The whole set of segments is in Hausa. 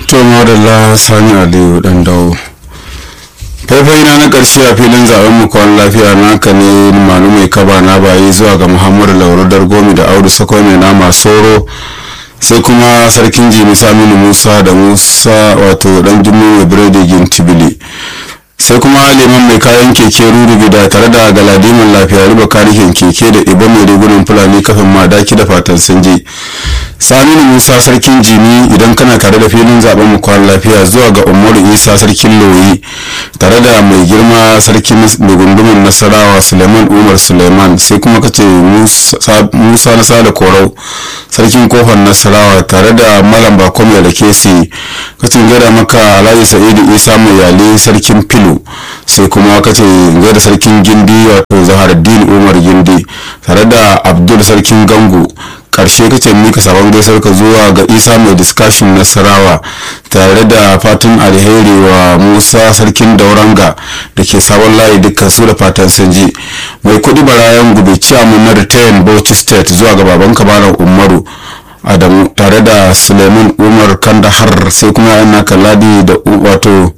to madalla sani aliyu dan dawo faifai na na karshe a filin zaben mu kwan lafiya naka ne manu mai kaba na bayi zuwa ga muhammadu lauru dargomi da audu sako mai nama soro sai kuma sarkin jimi saminu musa da musa wato dan jimmy mai biredi gintibili sai kuma liman mai kayan keke rurugida tare da galadiman lafiya riba karihin keke da ibo mai rigunan fulani kafin madaki da fatan sun je saminu musa sarkin jimi idan kana tare da filin zaben mu kwan lafiya zuwa ga umaru isa sarkin loyi tare da mai girma sarkin mai gundumin nasarawa suleiman umar suleiman sai kuma kace musa na sada korau sarkin kofar nasarawa tare da malam bako mai rakesi kacin gaida maka alhaji sa'idu isa mai yali sarkin filu sai kuma kace gaida sarkin gindi wato zaharaddin umar gindi tare da abdul sarkin gangu karshe kace mika sabon gaisar ka zuwa ga isa mai discussion nasarawa tare da fatan alheri wa musa sarkin dauranga da ke sabon layi dukkan su da fatan sun ji mai kudi barayan gube ciyamun na retayin bauchi state zuwa ga baban kabaran umaru adamu tare da suleiman umar kandahar sai kuma yana kalladi da wato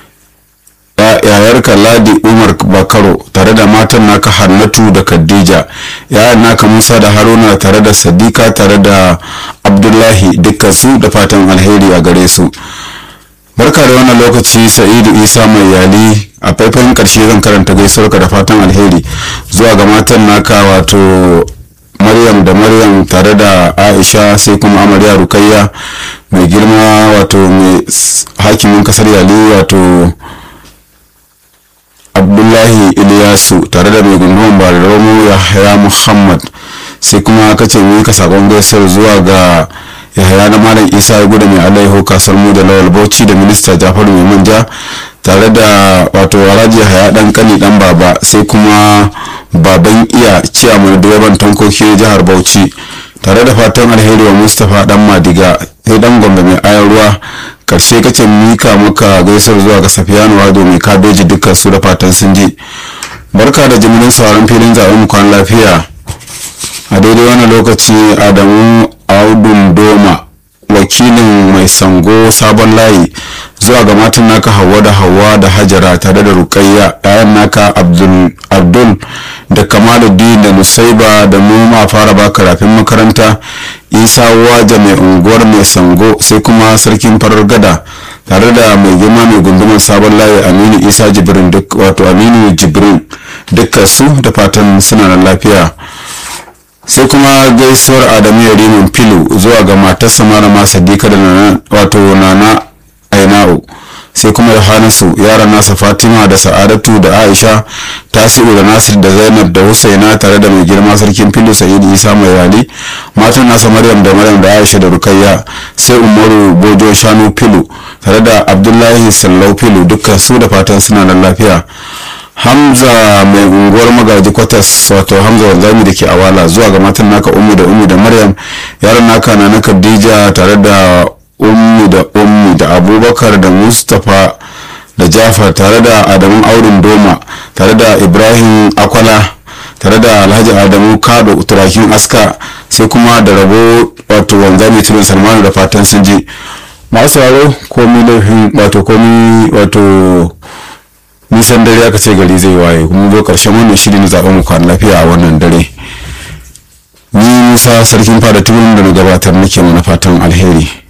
yayar ladi umar bakaro tare da matan naka hannatu da khadija yayan naka musa da haruna tare da sadika tare da abdullahi dukkan su da fatan alheri a gare su barka da wannan lokaci sa'idu isa mai yali a faifan karshe zan karanta gaisuwarka da fatan alheri zuwa ga matan naka wato maryam da maryam tare da aisha sai kuma amarya rukayya mai girma wato mai hakimin kasar yali wato abdullahi iliyasu tare da mai gunduman bararramu yahaya muhammad sai kuma kace mu ka sakon gaisuwar zuwa ga yahaya na malam isa ya gudu mai alaiho kasar mu da lawal bauchi da minista jafaru mai manja tare da wato waraji yahaya dan kani dan baba sai kuma baban iya ciyaman direban tankoki jihar bauchi tare da fatan alheri wa mustapha dan madiga sai dan gombe mai ayan ruwa karshe kace mika maka gaisar zuwa ga safiyanu wado mai kabeji dukkan su da fatan sun ji barka da jimirin sauran filin zaben kwan lafiya a daidai wani lokaci adamu audun doma wakilin mai sango sabon layi zuwa ga matan naka hawa da hawa da hajara tare da rukayya yayan naka abdul da kamaluddin da nusaiba da noma fara baka rafin makaranta isa waje mai unguwar mai sango sai kuma sarkin farar gada tare da mai girma mai gundumar sabon layi aminu isa jibrin duk wato aminu jibrin dukkan su da fatan suna da lafiya sai kuma gaisuwar adamu yarimin filu zuwa ga matarsa malama sadika da wato nana aina'u sai kuma yohanasu yaran nasa fatima da sa'adatu da aisha tasiru da nasir da zainab da husaina tare da mai girma sarkin filu sa'idu isa mai yali matan nasa maryam da maryam da aisha da rukayya sai umaru bojo shanu filu tare da abdullahi sallau filu dukkan su da fatan suna da lafiya hamza mai unguwar magaji kwatas wato hamza wanzami da ke awala zuwa ga matan naka umu da umu da maryam yaran naka na na khadija tare da ummi da ummi da abubakar da mustapha da jafar tare da adamu aurin doma tare da ibrahim akwala tare da alhaji adamu kado turakin aska sai kuma da rabo wato wanzami tunan salmanu da fatan sun ji masu sauraro komi laifin wato komi wato nisan dare aka ce gari zai waye kuma zo karshen wannan shiri na zaɓen mu kwan lafiya a wannan dare ni musa sarkin fada tibin da na gabatar nake mana fatan alheri